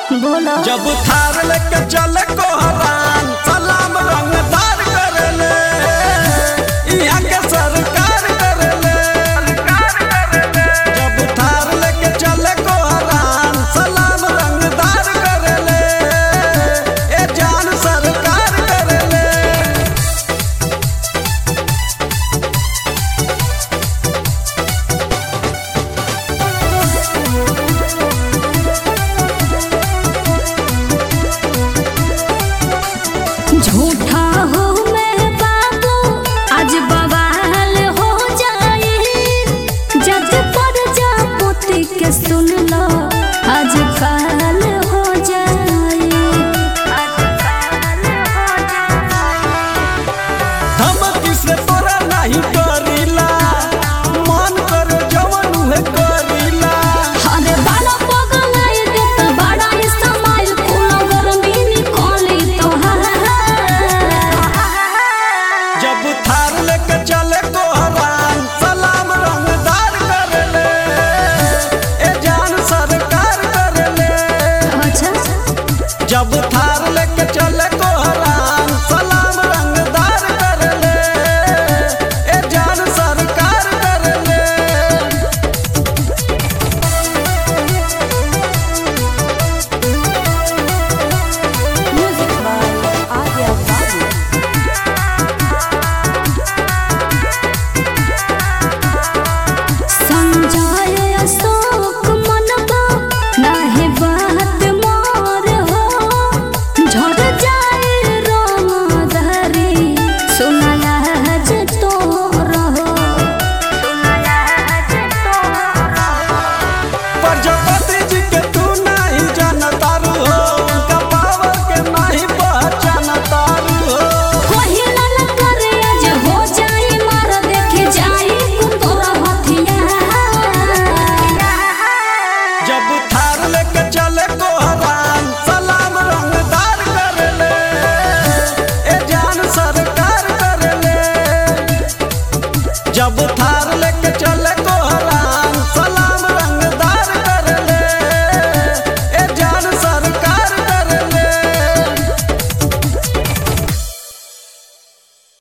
बोलो जब थार लेके चले कोहरान सलाम रंगदार करले यहाँ के सरकार करले जब थार लेके चले कोहरान सलाम रंगदार करले ए जान सरकार करले झूठा हो मैं बाबू आज बवाल हो जाए जज पर जा पोती के सुन लो आज काल हो जाए धमकी से तोरा नहीं करीला मन कर जवन उहे करीला अरे बड़ा पगलाइ देता बड़ा इस्तेमाल कुल गरमी निकली तोहार जब थार लेके चले कोहरान सलाम रंगदार करले ए जान सरकार करले अच्छा जब थार लेके चले कोहरान सलाम रंगदार करले ए जान सरकार करले म्यूजिक बाय आर्या बाबू संजय अशोक मनबा नाहे बात मोर हो झड़ जाए रोम धरी सुनला जे तोर हो प्रजापति जी के तू नहीं जानतारू हो उनका पावर के नहीं पहचानतारू हो कोहिला न करे आज हो जाए मार देखे जाए कुतोरा हथिया जब थार लेके चले कोहरान सलाम रंगदार करले ए जान सरकार करले जब